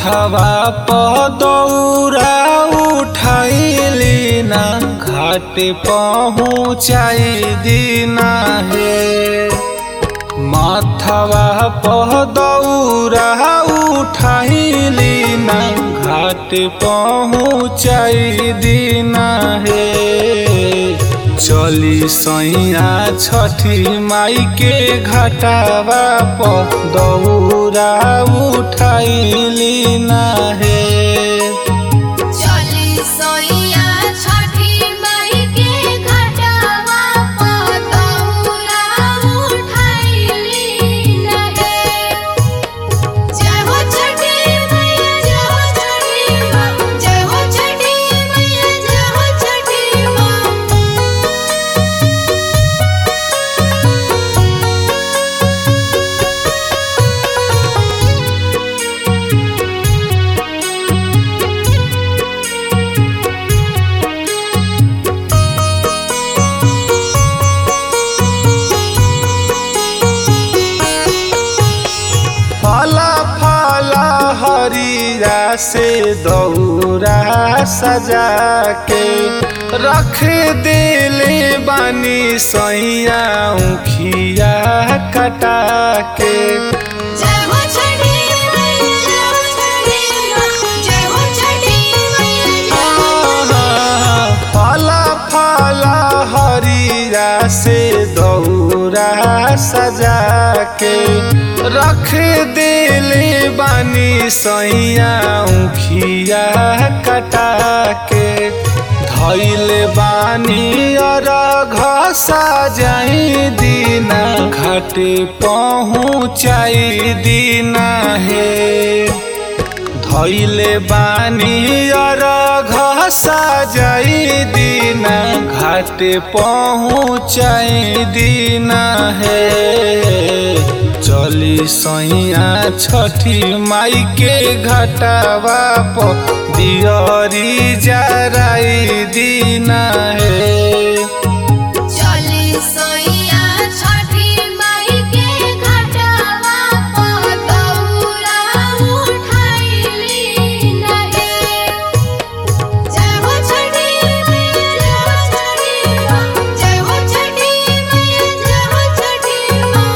माथवा पदौरा उठैली ना घाट पहुँचाई दीना हे माथवा पदौरा उठैली ना घाट पहुँचाई दीना हे चली सैया छठी माई के घटावा प दौरा उठैली ना हे चली सोइया छठी माई के घटावा प दौरा उठैली नहे जय हो छठी मैया जय हो छठी माँ जय हो छठी मैया जय हो छठी माँ फला फला हरिया से दौरा सजा के रख दिले बानी सैया उखिया कटा के जय हो छठी मैया जय हो छठी माँ जय हो छठी मैया जय हो फला फला हरिया से दौरा सजा के रख दिले बानी सैया उखिया कटा के धैल बानी और घसा जाई दीना घाटे पहुँचाई दीना हे धैले बानी और घसा जाई दीना घाटे पहुँचाई दीना हे चली सैया छठी माई के घटावा प दियरी जराई दीना हे चली सोइया छठी माई के घटावा प दौरा उठैली नहे जय हो छठी मैया जय हो छठी माँ जय हो छठी मैया जय हो छठी माँ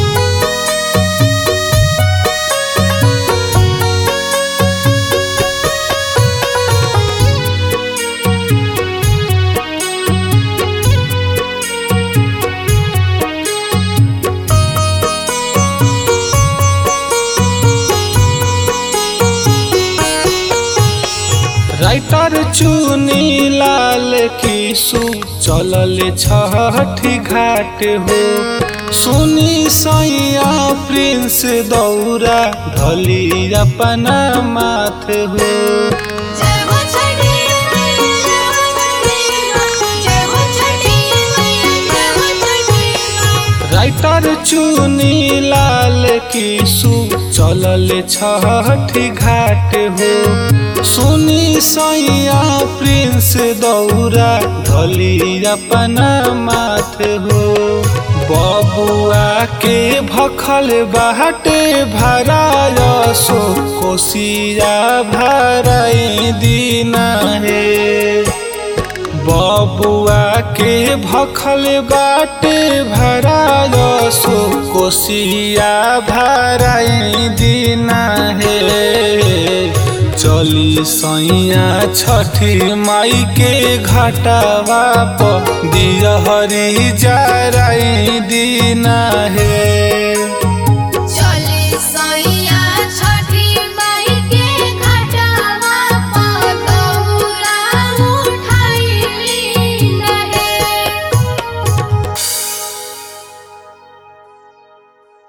राइटर चुनी लाल किसु चलल छठी घाट हो सुनी सैया प्रिंस दौरा ढली अपना माथ हो जय हो छठी मैया जय हो छठी माँ जय हो छठी मैया जय हो छठी माँ राइटर चुनी लाल किसु चलल छठी घाट हो सुनी सैया प्रिंस दौरा ढली अपना माथ हो बबुआ के भखल बाटे भरायसो कोसिया भराई दीना हे बबुआ के भखल बाटे भरायसो कोसिया भराई दीना हे चली सैया छठी माई के घटावा प दियहरी जराई दीना हे